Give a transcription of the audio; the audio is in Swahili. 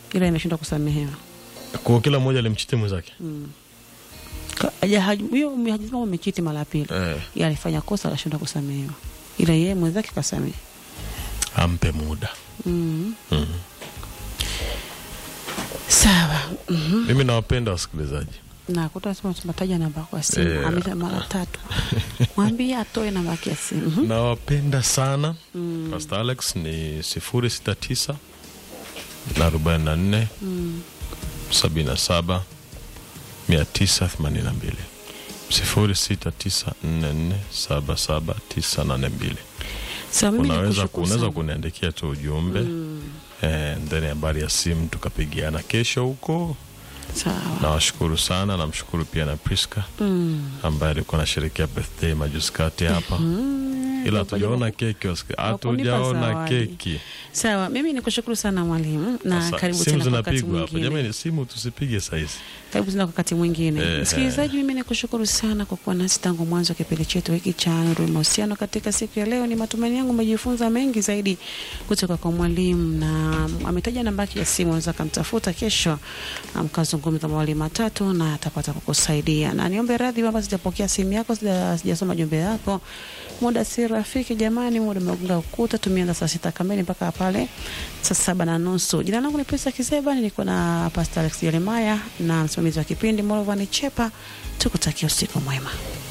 ila imeshindwa kusamehewa. kwa kila mmoja alimchiti mwenzake Ka- haja- haj- Huyo hajasema umechiti mara ya pili, eh, ila alifanya kosa akashindwa kusamehewa, ila yeye mwenzake kasamehe. ampe muda mm. mm. Sawa. Mhm. mimi nawapenda wasikilizaji na kutasema tunataja namba kwa simu Yeah. amesha mara tatu, mwambie atoe namba yake ya simu. Mhm. nawapenda sana Mm. Pastor Alex ni sifuri sita tisa na arobaini na nne Mm. sabini na saba mia tisa themanini na mbili sifuri sita tisa nne nne saba saba tisa nane mbili Sawa, mimi unaweza nikushukuru unaweza sana. kuniandikia tu ujumbe Mm. eh, ndani habari ya simu tukapigiana kesho huko Sawa. nawashukuru sana namshukuru pia na Priska Mm. ambaye alikuwa anasherekea birthday majuzi kati hapa Mm. ila hatujaona keki wasiki- Wakunipa hatujaona zawadi. keki Sawa, mimi nikushukuru sana mwalimu, na Sasa, karibu simu tena kwa wakati zinapigwa hapa mwingine. jamani simu tusipige sahizi Karibu tena kwa wakati mwingine. Eh, Msikilizaji, mimi nikushukuru sana kwa kuwa nasi tangu mwanzo wa kipindi chetu hiki cha Nuru ya Mahusiano. Katika siku ya leo, ni matumaini yangu umejifunza mengi zaidi kutoka kwa mwalimu, na ametaja namba yake ya simu, unaweza kumtafuta kesho, na mkazungumza mawali matatu na atapata kukusaidia. Na niombe radhi kwamba sijapokea simu yako, sija- sijasoma jumbe yako. Muda si rafiki jamani, muda umegonga ukuta. Tumeanza saa sita kamili mpaka pale saa saba na nusu. Jina langu ni Pesa Kiseba, nilikuwa na Pastor Alex Jeremiah na msimamizi wa kipindi Molovani Chepa. Tukutakia usiku mwema.